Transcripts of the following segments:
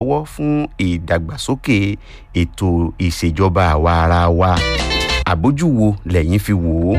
lọ́wọ́ fún ìdàgbàsókè ètò ìṣèjọba àwa ara wa àbójú wo lẹ́yìn fi wò ó.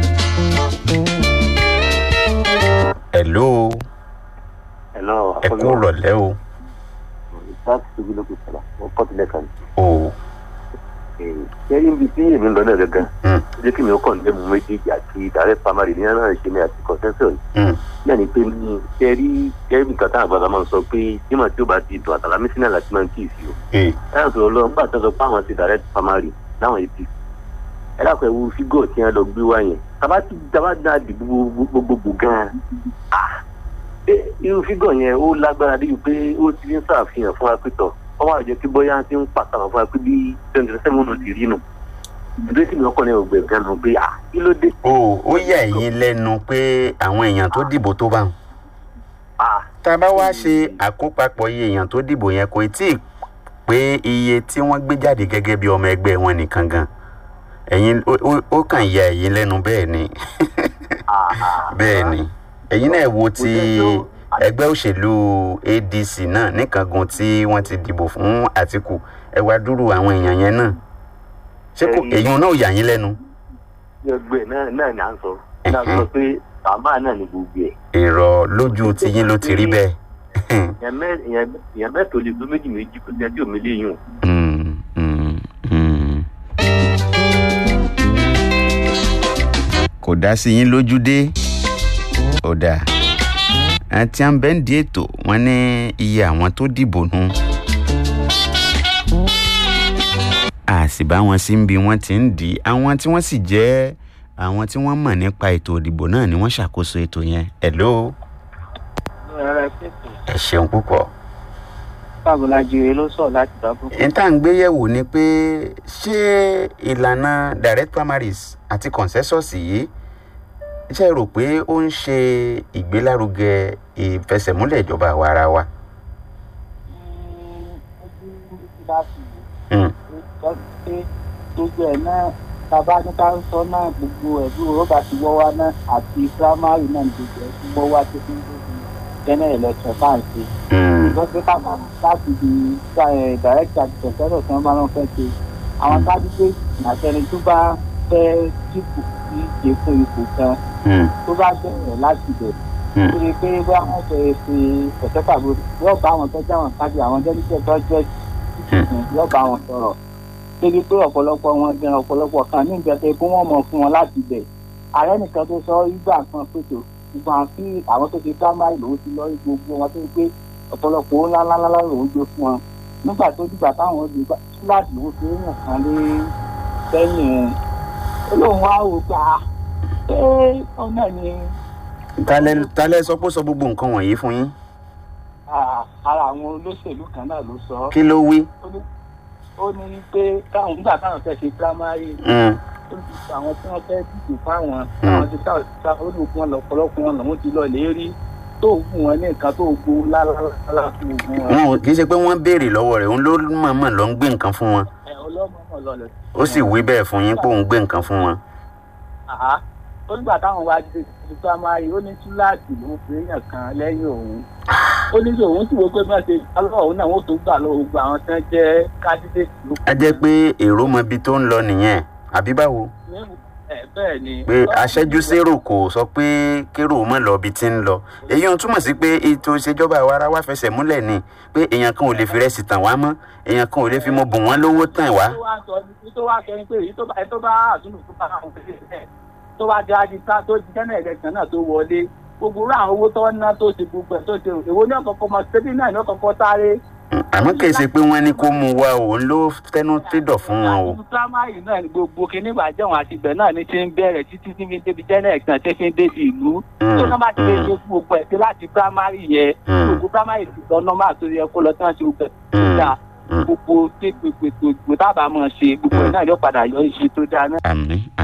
hello Hello, ẹ kú rọ̀lẹ́ o. láti tóbi lókè sọ̀rọ̀ wọ́n kọ́ tilẹ̀ kan. o ṣé ibi tí èmi ń lọ náà gangan Mm. jẹ́ kí mi ó kàn ní mu méjèèjì àti direct primary ní náà ṣe ní àti consensus mm, náà ni pé ní ṣe rí ṣe nǹkan táwọn àgbàlagbà máa ń sọ pé nígbà tí ó bá ti dùn àtàlámí sínú àlàtí máa ń kí ìsì o. eh, láyà sọ̀rọ̀ lọ nígbà tó sọ pé àwọn ti direct primary láwọn apc ẹ dákun ẹ wo fígọ̀ tí wọ́n lọ gbé wá yẹn tàbá ti tàbá dá dìbò gbogbogbò gan-an ah ṣé irú fígọ̀ yẹn ó lágbára débi pé ó ti ń ṣàfihàn fún wa pé tọ̀ wọ́n wá jẹ́ kí bóyá ti ń pàtàkì fún wa pé bí twenty seven ló ti rí nù ìdúró tí mi ọkọ ní ọgbẹ gan nù pé ah kí ló dé o ó yà ẹ̀yin lẹ́nu pé àwọn èèyàn tó dìbò tó bá wọn. ah tá a bá wá ṣe àkópapọ̀ iye èèyàn tó dìbò yẹn kò tí ì pé iye tí wọ́n gbé jáde gẹ́gẹ́ bí ọmọ ẹgbẹ́ wọn nìkan gan ẹ̀yin ó- ó- ó kàn ya ẹ̀yin lẹ́nu bẹ́ẹ̀ ni ah ah bẹ́ẹ̀ ni ẹ̀yin náà wo ti ẹgbẹ́ òṣèlú adc náà níkangun tí wọ́n ti dìbò fún àtìkù ẹ wá dúró àwọn èèyàn yẹn náà ṣé kò Ẹ̀yin- èèyàn náà yà yín lẹ́nu ẹgbẹ́ náà náà ni à ń sọ náà sọ pé bàbá náà ni gbogbo ẹ̀ èrò lójú tiyín ló ti rí bẹ́ẹ̀. èèyàn mẹ́- èèyàn- èèyàn mẹ́tò lè gbé méjì méjì kò sí ẹjọ́ mi léyìn o. Mm, mm, mm. kò dá sí yín lójú dé ó dáa àti àǹbẹ̀ǹdì ètò wọn ní iye àwọn tó dìbò nù a sì bá wọn sí bí wọ́n ti ń dì í àwọn tí wọ́n sì jẹ́ àwọn tí wọ́n mọ̀ nípa ètò ìdìbò náà ni wọ́n ṣàkóso ètò yẹn hello ẹ ṣeun púpọ̀. Fábọlájire ló sọ̀ láti dábò. ìta ń gbéyẹ̀wò ni pé ṣé ìlànà direct primaries àti consensus yìí ṣe rò pé ó ń ṣe ìgbélárugẹ ìfẹsẹ̀múlẹ̀ ìjọba àwa ara wa. Mm, gbogbo ẹ̀ náà bàbá ní ká sọ náà gbogbo ẹ̀bí rọ́bà ti wọ́ wá náà àti primary náà gbogbo ẹ̀ ti wọ́ wá tó fi ń gbogbo general election bá ń ṣe. mm, lọ́sẹ̀ káàkiri láti di direct àti consensus tí wọ́n bá wọn fẹ́ ṣe. àwọn candidate àtẹni tó bá fẹ́ dípò sí ìṣe fún ipò kan mm, tó bá bẹ̀rẹ̀ láti bẹ̀ mm, ó lè pé bá wọn fẹ́ ṣe ọ̀sẹ̀ pàbó yóò bá àwọn tọ́jú àwọn kájú àwọn jẹ́nìkẹ́ tọ́jú yóò bá wọn sọ̀rọ̀ débi pé ọ̀pọ̀lọpọ̀ wọn gan ọ̀pọ̀lọpọ̀ kan ní ìjọba pé wọ́n mọ̀ fún wọn láti bẹ̀ ààrẹ nìkan tó sọ ìgbà kan pètò ìgbà tí àwọn tó ti primary lòún ti lọ gbogbo wọn tó ń pé ọ̀pọ̀lọpọ̀ owó ńláńlá lòún gbé fún wọn nígbà tó dìgbà táwọn di kíláàsì lòún fi yàn kan lé sẹ́yìn ó lóun wá wò gbà pé ọ̀nà ni talẹ talẹ sọ pé ó sọ gbogbo nǹkan wọ̀nyí fún yín ah, ara àwọn olóṣèlú kan náà ló sọ kí ló wí. ó ní ó ní pé káwọn nígbà táwọn fẹ́ ṣe primary Mm, ó ní àwọn tí wọ́n fẹ́ dìbò fáwọn àwọn ti ká òṣìṣẹ́ ó ní wọn lọ́pọ̀lọpọ̀ wọn làwọn ti lọ lè rí tó fún wọn ní nǹkan tó gbó lálálálá fún ogun wọn. wọn ò kì í ṣe pé wọ́n béèrè lọ́wọ́ rẹ̀ òun ló mọ̀ọ́mọ̀ lọ ń gbé nǹkan fún wọn ẹ ọlọ́mọ lọlẹ̀. ó sì wí bẹ́ẹ̀ fún yín pé òun gbé nǹkan fún wọn. àhá ó nígbà táwọn wá dé ti primary ó ní túláàsì ló ń fi èèyàn kan lẹ́yìn òun ó ní kí òun sì wọ́n pé má ṣe alọ́ òun náà wọ́n tó gbà lọ́wọ́ gbogbo àwọn tí wọ́n jẹ́ candidate ló a jẹ́ pé èrò mọ ibi tó ń lọ nìyẹn àbí báwo. ẹ bẹ́ẹ̀ ni. pé aṣẹ́jú sérò kò sọ pé kérò mọ̀ lọ ibi tí ń lọ èyí ń túmọ̀ sí pé ètò ìṣèjọba àwa ara wa fẹsẹ̀ múlẹ̀ ni pé èèyàn kan ò lè fi rẹ́sì tàn wá mọ́ èèyàn kan ò lè fi mọ bùn wọ́n lówó tàn wá. tó wá sọ ní tó wá kẹrin pé èyí tó bá tó bá àtúntò tó bá àwọn òfin sílẹ̀ tó bá jẹ́ àdìsá tó jẹ́nà ẹ̀lẹ́sìn náà tó wọlé gbogbo rú àwọn owó tó ń ná tó ṣe gbogbo ẹ̀ tó ṣe èwo ní ọ̀kọ̀ọ̀kan mọ̀ ṣébí náà ní ọ̀kọ̀ọ̀kan sáré. àmọ́ kì í ṣe pé wọ́n ní kó mú wa òun ló tẹnu fídọ̀ fún wọn o. àti primary náà ni gbogbo kíní ìbàjẹ́ wọn àti ibẹ̀ náà ní ti ń bẹ̀rẹ̀ títí tí fi ń débi jẹ́nà ẹ̀sìn tí fi ń débi ìlú. tó náà bá ti lè ṣe gbogbo ẹ̀ sí láti primary yẹn gbogbo primary ti lọ normal tó yẹ kó lọ tí wọ́n ṣe gbogbo ẹ̀ tó dáa gbogbo tépèpèpè tábà máa ṣe gbogbo ẹ̀ náà yóò padà yọ iṣẹ́ tó dáa náà. àmì